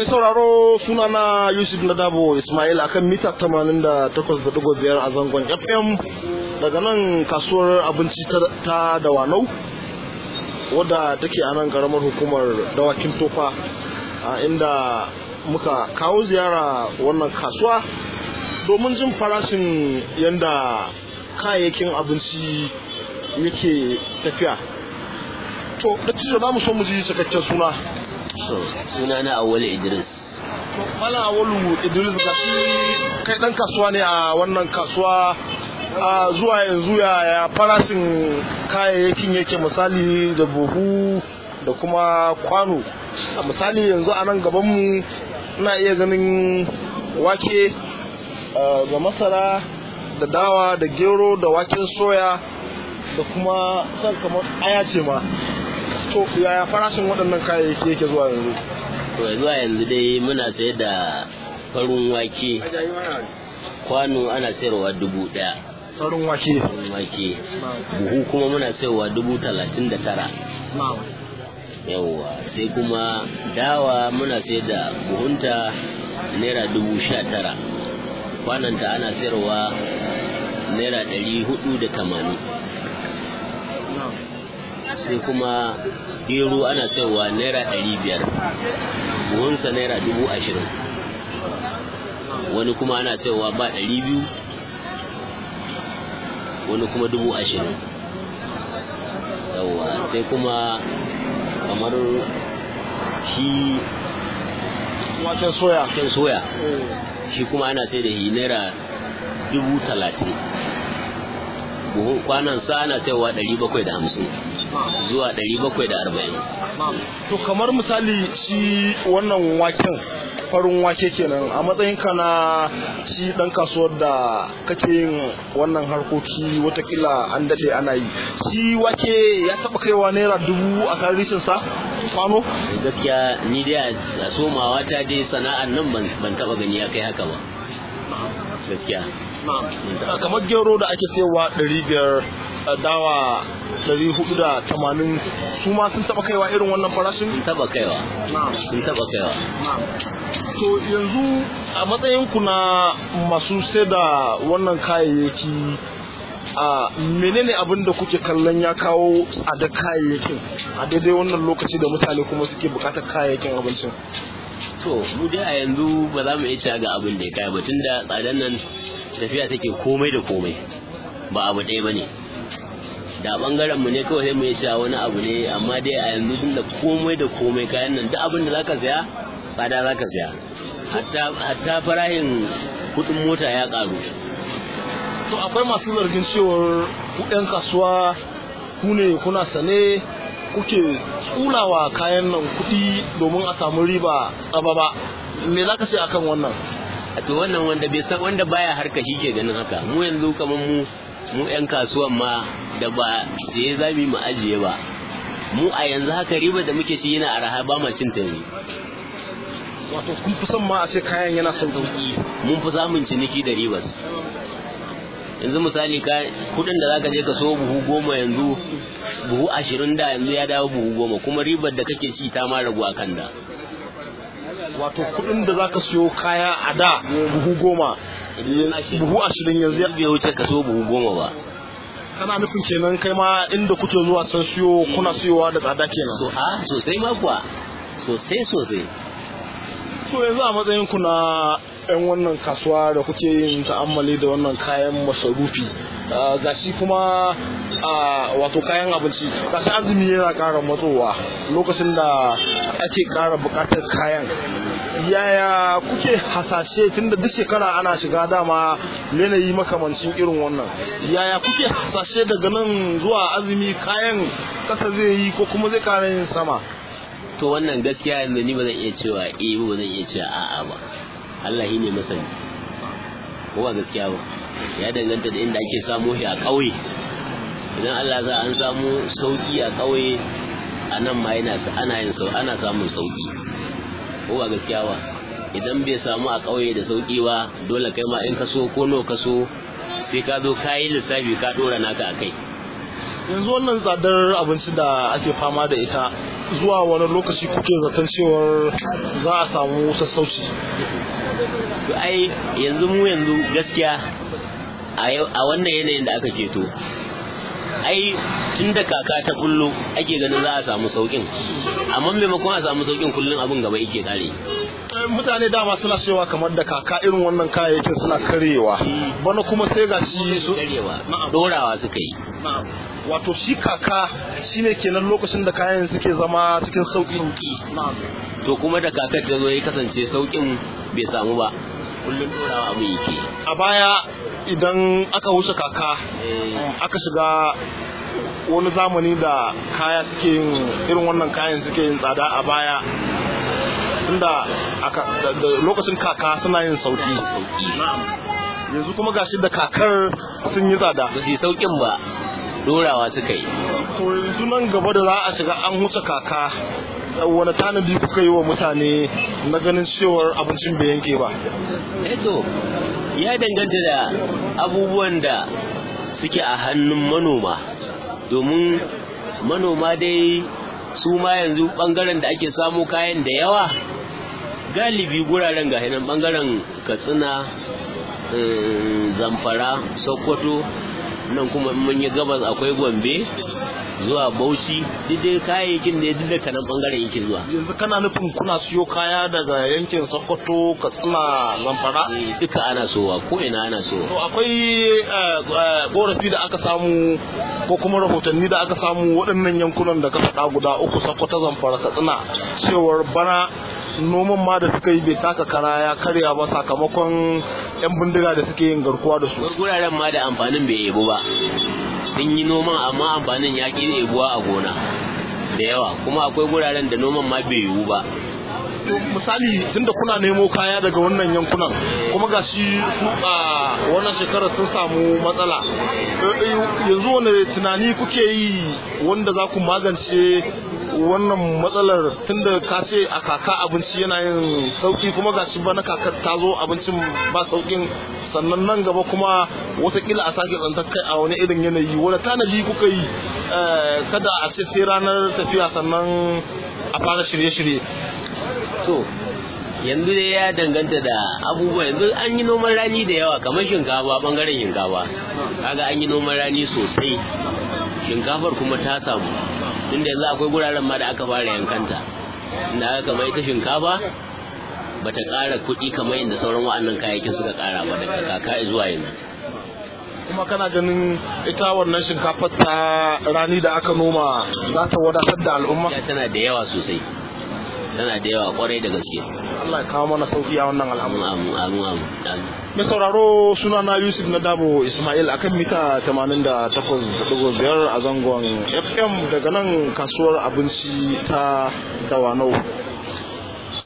Mai sauraro sunana Yusuf Nadabo Ismail akan mita 88.5 a zangon FM daga nan kasuwar abinci ta Dawanau wadda take a nan karamar hukumar dawakin tofa a inda muka kawo ziyara wannan kasuwa domin jin farashin yadda kayayyakin abinci yake tafiya to da cizo za mu so mu ji cikakken suna suna na awali idris Mala Awalu Idris ga shi kai dan kasuwa ne a wannan kasuwa a zuwa yanzu ya farashin kayayyakin yake misali da buhu da kuma kwano a misali yanzu a nan gabanmu ina iya ganin wake da masara da dawa da gero da waken soya da kuma san kamar aya ce ma to yaya farashin waɗannan kayayyaki yake zuwa yanzu to zuwa yanzu dai muna sayar da farin wake kwano ana sayarwa dubu ɗaya farin wake farin wake buhu kuma muna sayarwa dubu talatin da tara yawwa sai kuma dawa muna sayar da buhunta naira dubu sha tara kwananta ana sayarwa naira ɗari hudu da tamanin sai kuma gero ana sayarwa naira ɗari biyar buhunsa naira dubu ashirin wani kuma ana sayarwa ba ɗari biyu wani kuma dubu ashirin yawwa sai kuma kamar shi waken soya waken soya shi kuma ana sai da shi naira dubu talatin buhun kwanan sa ana sayarwa ɗari bakwai da hamsin zuwa ɗari bakwai da arba'in to kamar misali shi wannan waken farin wake kenan a matsayin ka na shi dan kasuwar da kake yin wannan harkoki watakila an daɗe ana yi shi wake ya taɓa kaiwa naira dubu a tarihin sa kwano gaskiya ni dai a somawa ta dai sana'ar nan ban taɓa gani ya kai haka ba gaskiya kamar gero da ake sayarwa ɗari biyar dawa ɗari hudu da tamanin su ma sun taɓa kaiwa irin wannan farashin? sun taɓa kaiwa sun taɓa kaiwa to yanzu a matsayinku na masu sai da wannan kayayyaki a menene abin da kuke kallon ya kawo tsada kayayyakin a daidai wannan lokaci da mutane kuma suke bukatar kayayyakin abincin to mu dai a yanzu ba za mu iya ga abin da ya kai ba tunda tsadan nan tafiya take komai da komai ba abu ɗaya ba ne da bangaren mu ne kawai sai mu yi wani abu ne amma dai a yanzu tun da komai da komai kayan nan duk abin da zaka saya tsada zaka saya hatta hatta farahin kudin mota ya karu to akwai masu zargin cewar ku ɗan kasuwa ku ne kuna sane kuke tsulawa kayan nan kuɗi domin a samu riba tsaba ba me zaka ce akan wannan a to wannan wanda bai san wanda baya harka shi ke ganin haka mu yanzu kamar mu mu 'yan kasuwan ma da ba sai zami mu ajiye ba mu a yanzu haka riba da muke shi yana araha ba ma cin ta ne wato kun fi son ma a ce kayan yana sauki mun fi samun ciniki da ribas yanzu misali ka kudin da zaka je ka so buhu goma yanzu buhu ashirin da yanzu ya dawo buhu goma kuma ribar da kake ci ta ma ragu akan da wato kudin da zaka siyo kaya a da buhu goma buhu ashirin yanzu ya bai wuce ka so buhu goma ba kana nufin kenan kai ma inda kuke zuwa san siyo kuna siyowa da tsada kenan so a sosai ma kuwa sosai sosai to yanzu a matsayin ku na yan wannan kasuwa da kuke yin ta'ammali da wannan kayan masarufi gashi kuma wato kayan abinci gashi azumi yana ƙara matsowa lokacin da ake ƙara buƙatar kayan yaya kuke hasashe tunda duk shekara ana shiga dama yanayi makamancin irin wannan yaya kuke hasashe daga nan zuwa azumi kayan kasa zai yi ko kuma zai ƙara yin sama to wannan gaskiya yanzu ni ba zan iya cewa eh ba zan iya cewa a'a ba Allah shi ne masani ko ba gaskiya ba ya danganta da inda ake samu shi a ƙauye idan Allah za an samu sauki a ƙauye a nan ma yana ana yin sau ana samun sauki ko ba gaskiya ba idan bai samu a ƙauye da sauki ba dole kai ma in ka so ko no ka so sai ka zo ka yi lissafi ka ɗora naka a kai yanzu wannan tsadar abinci da ake fama da ita zuwa wani lokaci kuke zaton cewar za a samu sassauci to ai yanzu mu yanzu gaskiya a wannan yanayin da aka keto ai tun da kaka ta bullo ake ganin za a samu saukin amma maimakon a samu saukin kullum abin gaba yake kare mutane dama suna cewa kamar da kaka irin wannan kayayyakin suna karewa bana kuma sai ga shi su karewa dorawa suka yi wato shi kaka shine kenan lokacin da kayan suke zama cikin sauki to kuma da kakar ta zo ya kasance saukin bai samu ba kullum dorawa abu yake a baya idan aka wuce kaka aka shiga wani zamani da kaya suke yin irin wannan kayan suke yin tsada a baya tunda lokacin kaka suna yin sauki yanzu kuma gashi da kakar sun yi tsada ba su yi saukin ba dorawa suka yi to yanzu nan gaba da za a shiga an huce kaka wani tanadi kuka yi wa mutane na ganin cewar abincin bai yanke ba eto ya danganta da abubuwan da suke a hannun manoma domin manoma dai su ma yanzu bangaren da ake samu kayan da yawa galibi guraren ga nan bangaren katsina zamfara sokoto nan kuma mun yi gabas akwai gombe zuwa bauchi duk dai kayayyakin da duk da kanan bangaren yake zuwa yanzu kana nufin kuna siyo kaya daga yankin sokoto katsina zamfara duka ana sowa ko ina ana sowa to akwai korafi da aka samu ko kuma rahotanni da aka samu waɗannan yankunan da ka faɗa guda uku sokoto zamfara katsina cewar bana noman ma da suka yi bai taka kara ya karya ba sakamakon yan bindiga da suke yin garkuwa da su guraren ma da amfanin bai yebo ba sun yi noman amma amfanin ya ƙi ebuwa a gona da yawa kuma akwai guraren da noman ma bai yiwu ba misali tunda kuna nemo kaya daga wannan yankunan kuma ga shi su a wannan shekarar sun samu matsala yanzu wani tunani kuke yi wanda za ku magance wannan matsalar tunda ka ce a kaka abinci yana yin sauki kuma ga shi bana kakar ta zo abincin ba saukin sannan nan gaba kuma watakila a sake tsantar kai a wani irin yanayi wani tanadi kuka yi kada a ce sai ranar tafiya sannan a fara shirye-shirye to yanzu dai ya danganta da abubuwa yanzu an yi noman rani da yawa kamar shinkafa bangaren shinkafa kaga an yi noman rani sosai shinkafar kuma ta samu inda yanzu akwai guraren ma da aka fara yankanta inda aka kamar ita shinkafa bata ƙara kuɗi kamar yadda sauran wa'annan kayayyakin suka ƙara ba daga kaka zuwa yanzu kuma kana ganin ita wannan shinkafar ta rani da aka noma za ta wadatar da al'umma tana da yawa sosai tana da yawa kwarai da gaske Allah ya kawo mana sauki a wannan al'amari amu amu amu mai sauraro suna na Yusuf na Dabo Ismail akan mita 88.5 a zangon FM daga nan kasuwar abinci ta Dawanau